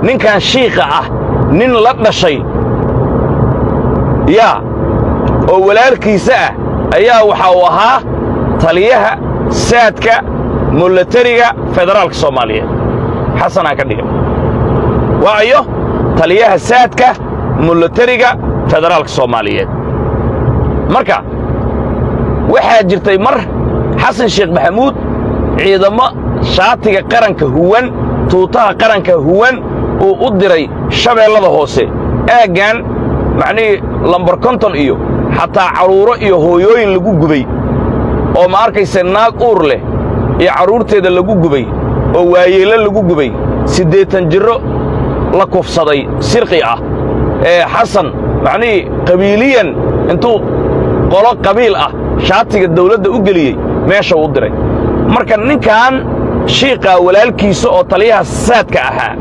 ninkan shiikha ah nin la dhashay yaa oo walaalkiisa ah ayaa waxa uu ahaa taliyaha saadka mulatariga federaalka soomaaliyeed xasanaa ka dhigan waayo taliyaha saadka mulatariga federaalka soomaaliyeed marka waxaa jirtay mar xasan sheekh maxamuud ciidamo shaatiga qaranka huwan tuutaha qaranka huwan uu u diray shabeellada hoose aaggan macnihii lambar konton iyo xataa carruuro iyo hooyooyin lagu gubay oo ma arkayse naag uur leh iyo carruurteeda lagu gubay oo waayeello lagu gubay siddeetan jirro la kufsaday sirqi ah ee xasan macnihii qabiiliyan intuu qolo qabiil ah shaatiga dawladda u geliyey meesha u diray marka ninkan shiiqaa walaalkiisa oo taliyaha saadka ahaa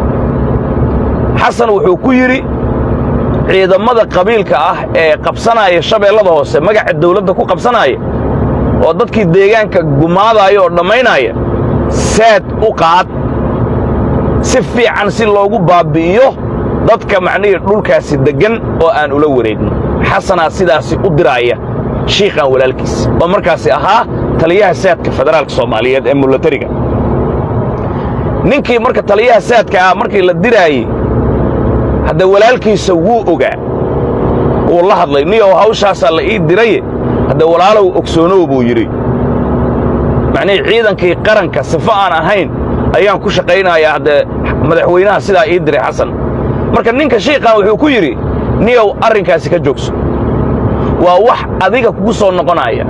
xasan wuxuu ku yidhi ciidammada qabiilka ah ee qabsanaaya shabeellada hoose magaca dawladda ku qabsanaaya oo dadkii deegaanka gumaadaaya oo dhammaynaaya saad u qaad si fiican si loogu baabbi'iyo dadka macnihii dhulkaasi deggan oo aan ula wareegno xasanaa sidaasi u diraaya shiikhan walaalkiis oo markaasi ahaa taliyaha saadka federaalka soomaaliyeed ee mulatariga ninkii marka taliyaha saadka ah markii la diraayey hadda walaalkiisa wuu ogaa wuu la hadlay niyow hawshaasaa la ii diraye hadda walaalow ogsoonow buu yidhi macnihii ciidankii qaranka sifo aan ahayn ayaan ku shaqaynayaa haddee madaxweynaha sidaa ii diray xasan marka ninka shiikhan wuxuu ku yidhi niyow arrinkaasi ka joogso waa wax adiga kugu soo noqonaya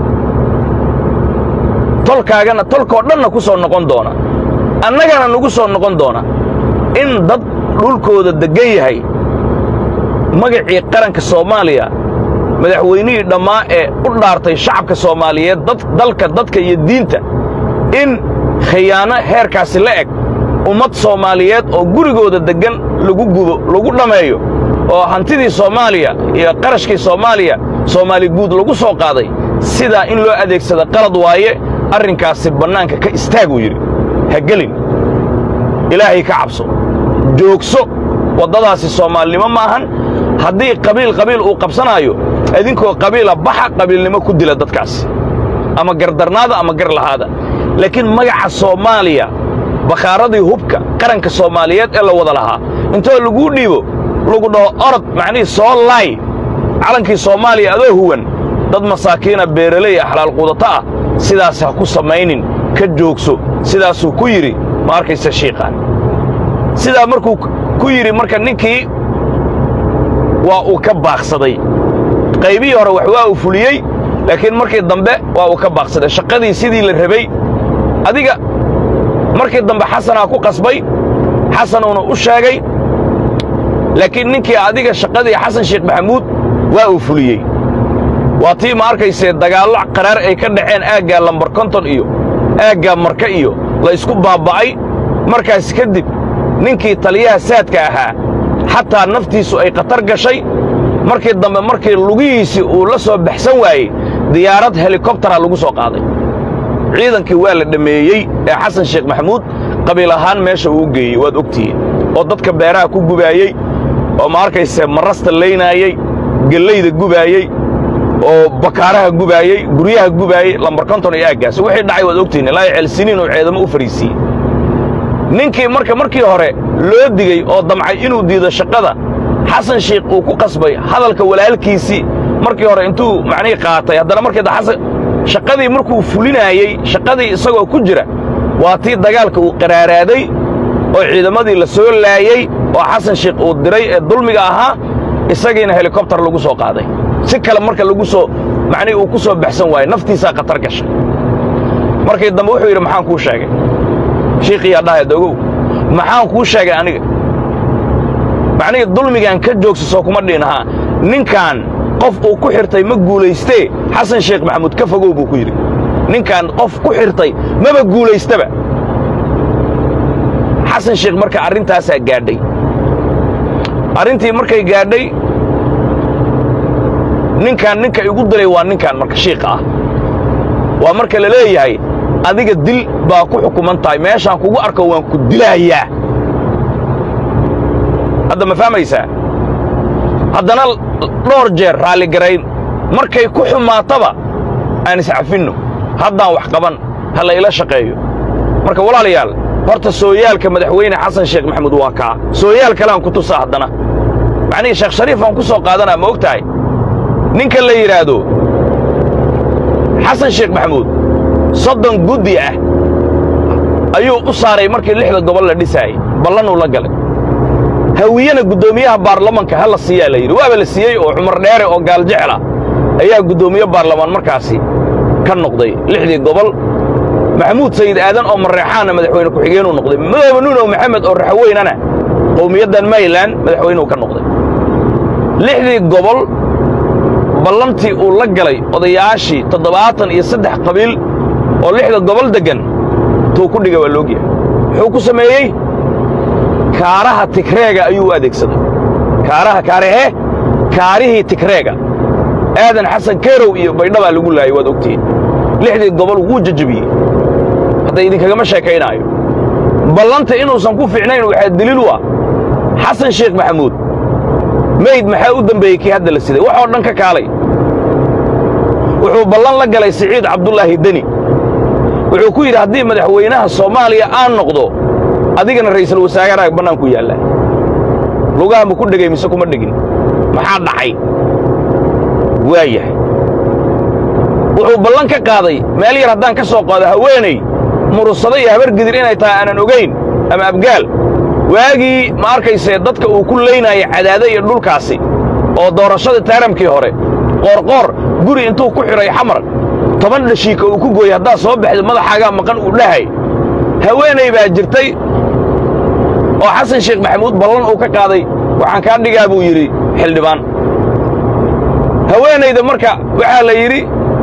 tolkaagana tolkoo dhanna ku soo noqon doona annagana nagu soo noqon doona in dad dhulkooda deggan yahay magacii qaranka soomaaliya madaxweynihii dhammaa ee u dhaartay shacabka soomaaliyeed dalka dadka iyo diinta in khiyaano heerkaasi la eg ummad soomaaliyeed oo gurigooda deggan lagu gubo lagu dhammeeyo oo hantidii soomaaliya iyo qarashkii soomaaliya soomaali guud lagu soo qaaday sidaa in loo adeegsada qalad waaye arrinkaasi bannaanka ka istaaguu yidhi ha gelin ilaahay ka cabso joogso waddadaasi soomaalinimo ma ahan haddii qabiil qabiil uu qabsanaayo idinkoo qabiila baxa qabiilnimo ku dila dadkaasi ama gardarnaada ama gar lahaada laakiin magaca soomaaliya bakhaaradii hubka qaranka soomaaliyeed ee la wada lahaa intoo laguu dhiibo lagu dhaho orod macnihii soo laay calankii soomaaliya adoo huwan dad masaakiina beeraley ah xalaal quudato ah sidaas ha ku samaynin ka joogso sidaasuu ku yidhi ma arkaysa shiiqaan sidaa markuu ku yidhi marka ninkii waa uu ka baaqsaday qaybihii hore wax waa uu fuliyey laakiin markii dambe waa uu ka baaqsaday shaqadii sidii la rabay adiga markii dambe xasanaa ku qasbay xasanuuna u sheegay laakiin ninkii adiga shaqadii xasan sheekh maxamuud waa uu fuliyey waa tii ma arkaysee dagaallo qaraar ay ka dhaceen aaggaa lambar konton iyo aaggaa marka iyo la ysku baabba'ay markaas kadib ninkii taliyaha saadka ahaa xataa naftiisu ay khatar gashay markii dambe markii lugihiisii uu la soo baxsan waayey diyaarad helikobtara lagu soo qaaday ciidankii waa la dhammeeyey ee xasan sheekh maxamuud qabiil ahaan meesha uu geeyey waad ogtihiin oo dadka beeraha ku gubaayey oo ma arkayse marrasta laynaayey gellayda gubaayey oo bakaaraha gubaayey guryaha gubaayey lambar konton iyo aaggaas wixii dhacay waad ogtihiin ilaa ceelsiniin uu ceedamo u fariisiiyey ninkii marka markii hore loo digey oo damcay inuu diido shaqada xasan sheikh uu ku qasbay hadalka walaalkiisii markii hore intuu macnihii qaatay haddana markii xasan shaqadii markuu fulinaayey shaqadii isagoo ku jira waa tii dagaalka uu qaraaraaday oo ciidamadii la soo laayey oo xasan sheikh uu diray ee dulmiga ahaa isagiina helikobtar lagu soo qaaday si kale marka lagu soo macnihii uu ku soo baxsan waayey naftiisaa khatar gashay markii dambe wuxuu yidhi maxaan kuu sheegay shiikhiyaa dhahayd ogow maxaan kuu sheegay aniga macnihii dulmigaan ka joogsaso kuma dhiinahaa ninkan qof uu ku xirtay ma guulaystee xasan sheekh maxamuud ka fogow buu ku yidhi ninkan qof ku xirtay maba guulaystaba xasan sheekh marka arrintaasaa gaadhay arrintii markay gaadhay ninkan ninka igu dilay waa ninkan marka shiikha ah waa marka la leeyahay adiga dil baa ku xukuman tahay meeshaan kugu arko waan ku dilaayaa hadda ma fahmaysaa haddana dhowr jeer raalligarayn markay ku xumaataba aan iscafinno haddaan wax qaban ha la ila shaqeeyo marka walaalayaal horta sooyaalka madaxweyne xasan sheekh maxamuud waa kaa sooyaal kaleaan ku tusaa haddana macnihii sheekh shariifaan ku soo qaadanaa ma og tahay ninka la yidhaahdo xasan sheekh maxamuud soddon guddi ah ayuu u saaray markii lixda gobol la dhisaayey ballanuu la galay hawiyena guddoomiyaha baarlamanka ha la siiyaa la yidhi waaba la siiyey oo cumar dheere oo gaaljecla ayaa guddoomiye baarlamaan markaasi ka noqday lixdii gobol maxamuud sayid aadan oo mareexaanna madaxweyne ku-xigeenuu noqday madoobe nuunow maxamed oo raxweynana qowmiyaddan maylan madaxweynuu ka noqday lixdii gobol ballantii uu la galay odayaashii toddobaatan iyo saddex qabiil oo lixda gobol deggan tuu ku dhiga waa loogyahay muxuu ku sameeyey kaaraha tigreega ayuu u adeegsaday kaaraha kaarehee kaarihii tigreega aadan xasan keerow iyo baydhabaa lagu laayay waad ogtihiin lixdii gobol wuu jajabiyey hadda idinkagama sheekaynaayo ballanta inuusan ku fiicnayn waxaa deliil u ah xasan sheekh maxamuud mayd maxaa u dembeeyey kii hadda la siday waxoo dhan ka kaalay wuxuu ballan la galay siciid cabdulaahi deni wuxuu ku yidhi haddii madaxweynaha soomaaliya aan noqdo adigana ra'iisul wasaaraha bannaanku yaallaa lugaha ma ku dhegay mise kuma dhegin maxaa dhacay waayahay wuxuu ballan ka qaaday meel yar haddaan ka soo qaado haweenay murursado iyo habargidir inay tahay aanan ogayn ama abgaal waagii ma arkaysee dadka uu ku laynaya cadaade iyo dhulkaasi oo doorashadii taaramkii hore qoorqoor guri intuu ku xidhay xamar toban dhashiika uu ku gooyey haddaad soo baxda madaxaagaa maqan uu dhahay haweenay baa jirtay oo xasan sheekh maxamuud ballan uu ka qaaday waxaan kaa dhigaa buu yidhi xildhibaan haweenayda marka waxaa la yidhi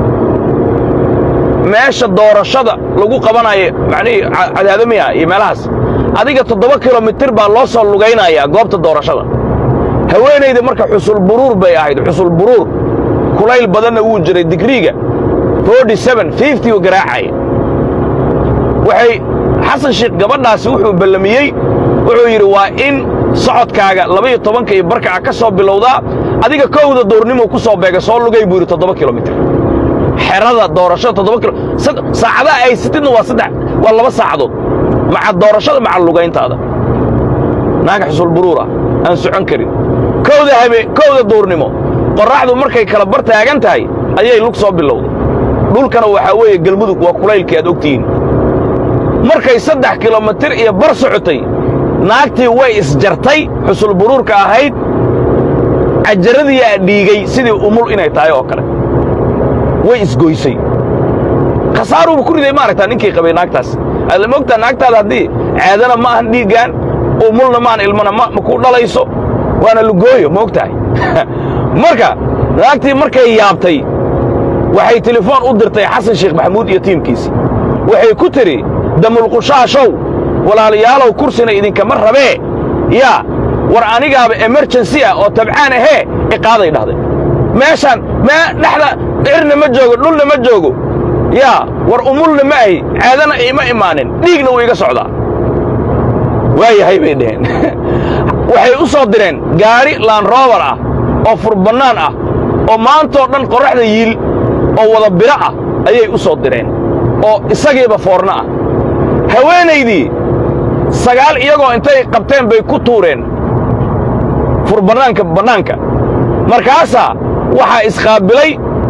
meesha doorashada lagu qabanayo macnihii cadaadamiya iyo meelahaas adiga toddoba kilomitir baa loo soo lugaynayaa goobta doorashada haweenayda marka xusul buruur bay ahayd xusul buruur kulayl badanna wuu jiray digriiga u garaacaya waxay xasan sheekh gabadhaasi wuxuu ballamiyey wuxuu yidhi waa in socodkaaga labaiyo tobanka iyo barka ah ka soo bilowdaa adiga kowda duurnimuu ku soo beega soo lugay buu yidhi toddoba kilomitir xerada doorashada toddoba kilo saacadaha ay sitidna waa saddex waa laba saacadood maca doorashada maca lugayntaada naaga xusul buruur ah aan socon karin kowda habe kowda duurnimo qorraxdu markay kala bar taagan tahay ayay lug soo bilowday dhulkana waxaa weeye gelmudug waa kulaylkii aad ogtihiin markay saddex kilomitir iyo bar socotay naagtii way isjartay xusul buruurka ahayd cajaradiyaa dhiigay sidii umul inay tahay oo kale way isgoysay khasaaruuba ku riday maaragtaa ninkii qabay naagtaas aad ma ogtaa naagtaada haddii caadana ma ahan dhiiggaan umulna maahan ilmana ma ku dhalayso waana lugooyo ma og tahay marka naagtii markay yaabtay waxay telefoon u dirtay xasan sheekh maxamuud iyo tiimkiisii waxay ku tidhi damulqushaashow walaalayaalow kursina idinkama rabee yaa war anigaaba emerjensi ah oo tabcaan ahee iqaaday dhahday meeshaan mee dhexda cirna ma joogo dhulna ma joogo yaa war umulna ma ahi caadana ima imaanin dhiigna wuu iga socdaa waayahay bay dhaheen waxay u soo direen gaari laanroobar ah oo furbannaan ah oo maantoo dhan qorraxda yiil oo wada biro ah ayay u soo direen oo isagiiba foorno ah haweenaydii sagaal iyagoo intay qabteen bay ku tuureen furbannaanka bannaanka markaasaa waxaa isqaabilay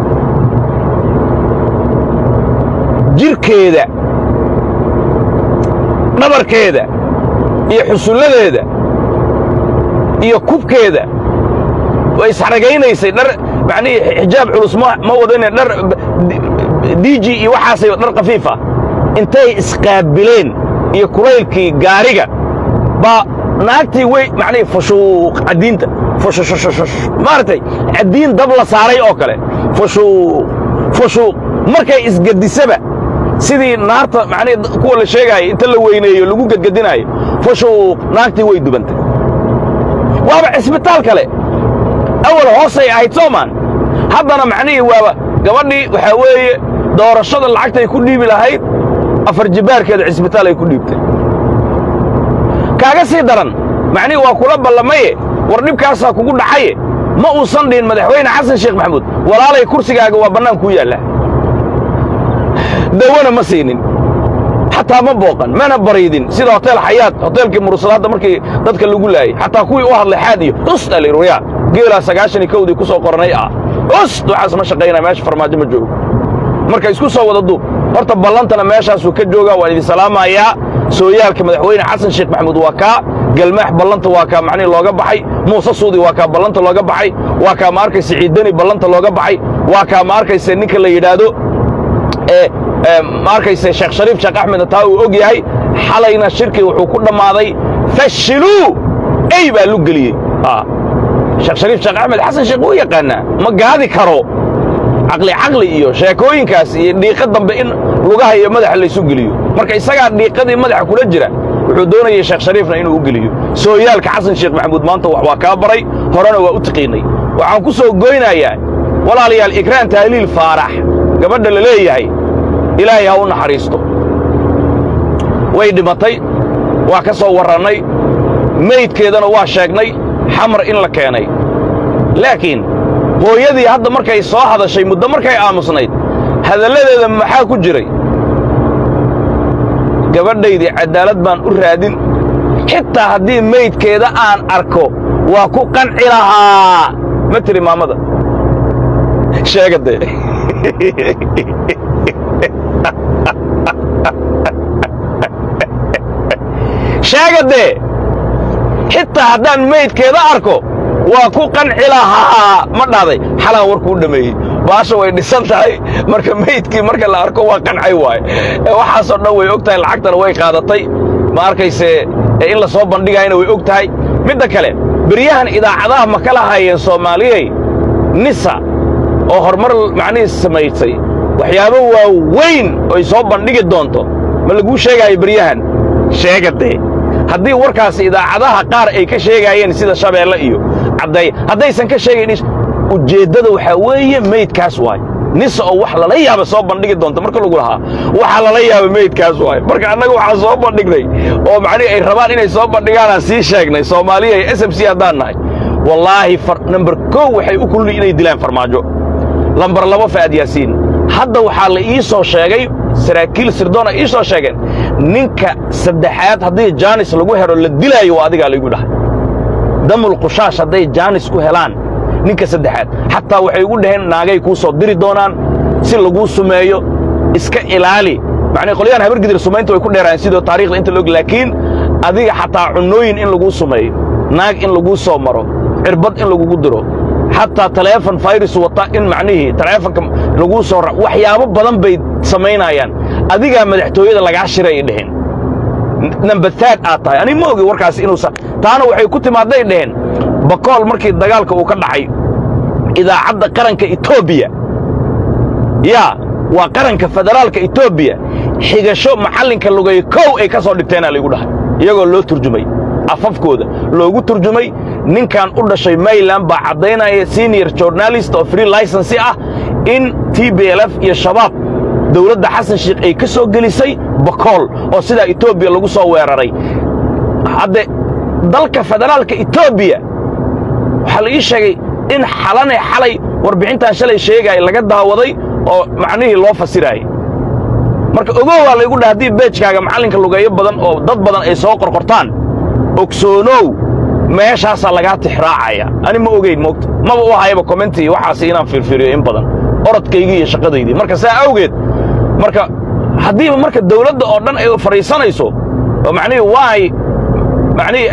jidhkeeda dhabarkeeda iyo xusulladeeda iyo kubkeeda way isxaragaynaysay dhar macnihii xijaab culus ma ma wadane dhar diiji iyo waxaasay dhar khafiif ah intay isqaabileen iyo kulaylkii gaariga baa naagtii way macnihii fushuuq caddiinta fushushushushush maaragtay caddiin dab la saaray oo kale fushuuq fushuuq markay isgedisaba sidii naarta macnihii kuwa la sheegaaya inta la weyneeyo lagu gedgedinaayo fushuuq naagtii way dubantay waaba cisbitaal kale awal hoosay ahayd soomaan haddana macnihii waaba gabadhii waxaa weeye doorashada lacagtay ku dhiibi lahayd afar jibbaarkeeda cisbitaal ay ku dhiibtay kaaga sii daran macnihi waa kula ballamaye war dhibkaasaa kugu dhacaye ma uusan dhihin madaxweyne xasan sheekh maxamuud walaalay kursigaaga waa bannaan kuu yaallaa dawana ma siinin xataa ma booqan mana baraydin sida hotel xayaad hoteelkii mursalaadda markii dadka lagu laayay xataa kuwii u hadlay xaad iyo ust alirwaya geelaa sagaashan iyo kowdii ku soo qoranay ah ust waxaas ma shaqaynaya meesha farmaajo ma joogo marka isku soo wada duub horta ballantana meeshaasuu ka joogaa waan idin salaamayaa sooyaalka madaxweyne xasan sheekh maxamuud waa kaa galmaax ballanta waa kaa macnihi looga baxay muuse suudi waa kaa ballanta looga baxay waa kaa ma arkaysa ciidani ballanta looga baxay waa kaa ma arkaysa ninka la yidhaahdo ee ma arkaysa sheekh shariif sheekh axmedna taa uu og yahay xalayna shirkii wuxuu ku dhammaaday fashiluu ey baa lu geliyey sheekh shariif sheekh axmed xasan sheekh wuu yaqaanaa ma gaadi karo caqli caqli iyo sheekooyinkaas iyo dhiiqa dambe in lugaha iyo madaxa laysu geliyo marka isagaa dhiiqadii madaxa kula jira wuxuu doonayay sheekh shariifna inuu u geliyo sooyaalka xasan sheekh maxamuud maanta wax waa kaa baray horena waa u tiqiinay waxaan ku soo goynayaa walaalayaal ikraan tahliil faarax gabadha la leeyahay ilaahay ha u naxariisto way dhimatay waa ka soo warrannay meydkeedana waa sheegnay xamar in la keenay laakiin hooyadii hadda markay soo hadashay muddo markay aamusnayd hadalladeeda maxaa ku jiray gabadhaydii caddaalad baan u raadin xitaa haddii meydkeeda aan arko waa ku qanci lahaa ma tiri maamada sheegadee sheegadee xitaa haddaan meydkeeda arko waa ku qanci lahaa ma dhahday xalaan warkuu dhammeeyey baasha way dhisan tahay marka meydkii marka la arko waa qancay waaye waxaasoo dhan way og tahay lacagtana way qaadatay ma arkayse in la soo bandhigayana way og tahay midda kale beryahan idaacadaha ma kala hayeen soomaaliyey nisa oo horumar macnihiis samaysay waxyaabo waaweyn oy soo bandhigi doonto ma laguu sheegaayo beryahan sheegadee haddii warkaasi idaacadaha qaar ay ka sheegaayeen sida shabeelle iyo cadday haddaysan ka sheegayn ujeeddada waxaa weeye meydkaas waay nisa oo wax lala yaaba soo bandhigi doonta marka lagu lahaa waxa lala yaaba meydkaas waay marka annaga waxaan soo bandhignay oo macnihi ay rabaan inay soo bandhigaanaan sii sheegnay soomaaliya iyo s m c haddaan nahay wallaahi namber kow waxay u kulli inay dilaan farmaajo lambar labo fa'ad yaasiin hadda waxaa la ii soo sheegay saraakiil sirdoon ay ii soo sheegeen ninka saddexaad haddii jaanis lagu helo la dilaayo waa adigaa laygu dhahay damul qushaash hadday jaanis ku helaan ninka saddexaad xataa waxay ugu dhaheen naagay kuu soo diri doonaan si laguu sumeeyo iska ilaali macnii qolyahan habargidir sumaynta way ku dheeraan sidoo taarikhda inta laog laakiin adiga xataa cunnooyin in laguu sumeeyo naag in laguu soo maro cirbad in lagugu diro xataa taleefon fayrus wata in macnihii taleefonka laguu soo waxyaabo badan bay samaynayaan adigaa madaxtooyada lagaa shiray ay dheheen nambataad aad tahay ani ma ogi warkaas inuusan taana waxay ku timaadday dheheen bakool markii dagaalka uu ka dhacay idaacadda qaranka etoobiya yaa waa qaranka federaalka etoobiya xigasho macallinka lugay kow ay ka soo dhigteenaa laygu dhahay iyagoo loo turjumay afafkooda loogu turjumay ninkan u dhashay mayland baa caddaynaya senior journalist oo free licensi ah in t b l f iyo shabaab dawladda xasan sheikh ay ka soo gelisay bakool oo sidaa etoobiya lagu soo weeraray hadde dalka federaalka etoobiya waxaa la ii sheegay in xalane xalay warbixintan shalay sheegaaya laga daawaday oo macnihii loo fasiraayay marka ogow waa laygu dhaha haddii beejkaaga macallinka lugeeyo badan oo dad badan ay soo qorqortaan ogsoonow meeshaasaa lagaa tixraacaya ani ma ogayn moogta maba u hayaba commentii waxaasi inaan fiirfiiriyo in badan orodkaygii iyo shaqadaydii marka saa awgeed marka haddiiba marka dawladda oo dhan ay fadhiisanayso oo macnihii waay macnihii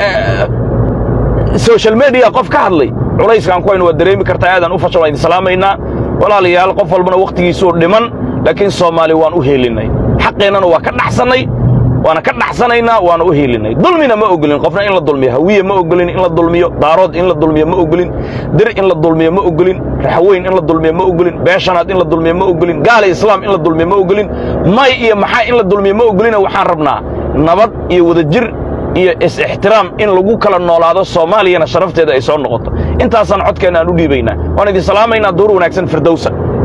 social mediya qof ka hadlay culayskaan ku haynu waa dareemi kartaa aadaan u fashan waan idin salaamaynaa walaalayaal qof walbana wakhtigiisuu dhiman laakiin soomaali waan u heelinnay xaqeennana waa ka dhaxsannay waana ka dhaxsanaynaa waana u heelinnay dulmina ma ogolin qofna in la dulmiyo hawiye ma ogolin in la dulmiyo daarood in la dulmiyo ma ogolin dir in la dulmiyo ma ogolin raxweyn in la dulmiyo ma ogolin beeshanaad in la dulmiyo ma ogolin gaala islaam in la dulmiyo ma ogolin may iyo maxaa in la dulmiyo ma ogolina waxaan rabnaa nabad iyo wadajir iyo is-ixtiraam in lagu kala noolaado soomaaliyana sharafteeda ay soo noqoto intaasaan codkeenna aan u dhiibaynaa waan idin salaamaynaa duur wanaagsan firdowsa